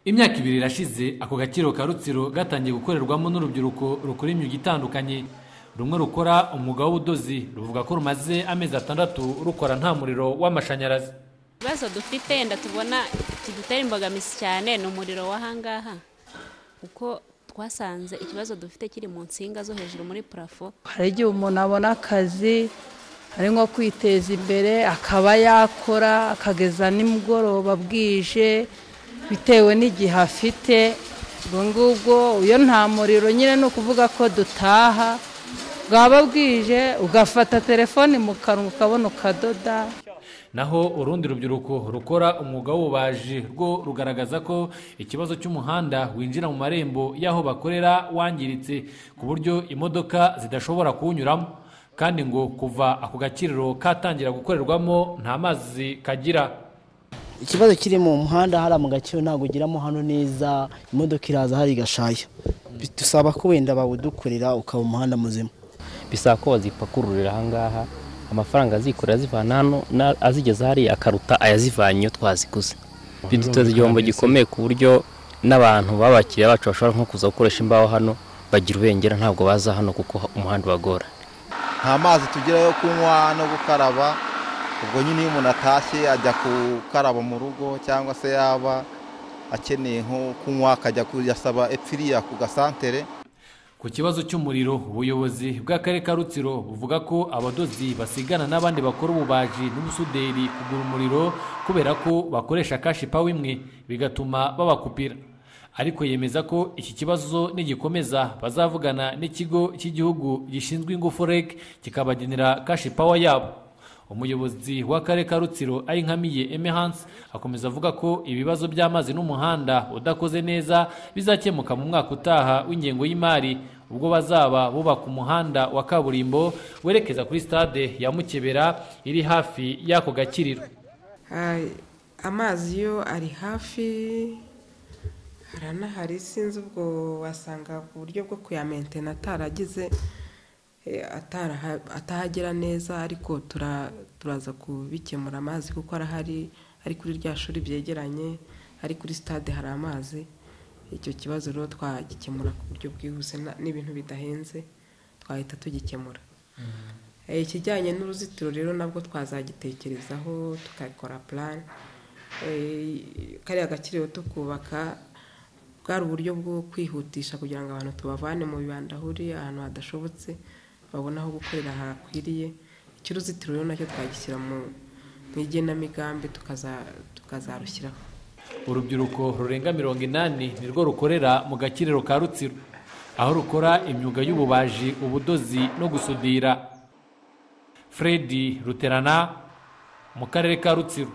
imyaka ibiri irashize ako gakiriro ka rutsiro gatangiye gukorerwamo n'urubyiruko rukora imyuga itandukanye rumwe rukora umwuga w'ubudozi ruvuga ko rumaze amezi atandatu rukora nta muriro w'amashanyarazi ibibazo dufite wenda tubona kidutera imbogamizi cyane ni umuriro w'ahangaha kuko twasanze ikibazo dufite kiri mu nsinga zo hejuru muri parafo hari igihe umuntu abona akazi ari nko kwiteza imbere akaba yakora akageza nimugoroba bwije bitewe n'igihe afite ubwo ngubwo iyo nta muriro nyine ni ukuvuga ko dutaha bwaba bwije ugafata telefoni mu kanwa ukabona ukadoda naho urundi rubyiruko rukora umwuga w'ububaji rwo rugaragaza ko ikibazo cy'umuhanda winjira mu marembo y'aho bakorera wangiritse ku buryo imodoka zidashobora kuwunyuramo kandi ngo kuva ako gakiriro katangira gukorerwamo nta mazi kagira ikibazo kiri mu muhanda hariya mu gaciro ntabwo ugeramo hano neza imodoka iraza hari igashaya dusaba ko wenda bawudukorera ukaba umuhanda muzima bisaba ko bazipakururira ahangaha amafaranga azikora azivana hano na- azigeza hariya akaruta ayazivanye iyo twaziguze biduteza igihombo gikomeye ku buryo n'abantu b'abakiriya bacu bashobora nko kuza gukoresha imbaho hano bagira ubengera ntabwo baza hano kuko umuhanda ubagora nta mazi tugira yo kunywa no gukaraba ubwo nyine iyo umuntu atashye ajya gukaraba mu rugo cyangwa se yaba akeneye nko kunywa akajya kuyasaba epfiriya ku gasantere ku kibazo cy'umuriro ubuyobozi bw'akarere ka rutsiro buvuga ko abadozi basigana n'abandi bakora ububaji n'ubusuderi kugura umuriro kubera ko bakoresha kashi pawa imwe bigatuma babakupira ariko yemeza ko iki kibazo nigikomeza bazavugana n'ikigo cy'igihugu gishinzwe ingufu reg kikabagenera kashi pawa yabo umuyobozi w'akarere ka rutsiro ayinkamiye eme hansi akomeza avuga ko ibibazo by'amazi n'umuhanda udakoze neza bizakemuka mu mwaka utaha w'ingengo y'imari ubwo bazaba bubaka umuhanda wa kaburimbo werekeza kuri stade ya mukebera iri hafi y'ako gakiriro Ah, amazi yo ari hafi haranahari sinzi ubwo wasanga ku buryo bwo kuyamentena ataragize eh, ataraha- atahagera neza ariko tura- turaza kubikemura amazi kuko arahari ari kuri rya shuri byegeranye ari kuri sitade hari amazi icyo kibazo rero twagikemura ku buryo bwihuse na- n'ibintu bidahenze twahita tugikemura Eh, ikijyanye n'uruzitiro rero nabwo twazagitekerezaho tukakora plan Eh, kariya gakiriro tukubaka bwari uburyo bwo kwihutisha kugira ngo abantu tubavane mu bibanda ahuriye ahantu hadashobotse babone aho gukorera hakwiriye icy'uruzitiro rero nacyo twagishyira mu mu igenamigambi tukaza- tukazarushyiraho urubyiruko rurenga mirongo inani nirwo rukorera mu gakiriro ka rutsiro aho rukora imyuga y'ububaji ubudozi no gusudira fredi ruterana mu karere ka rutsiro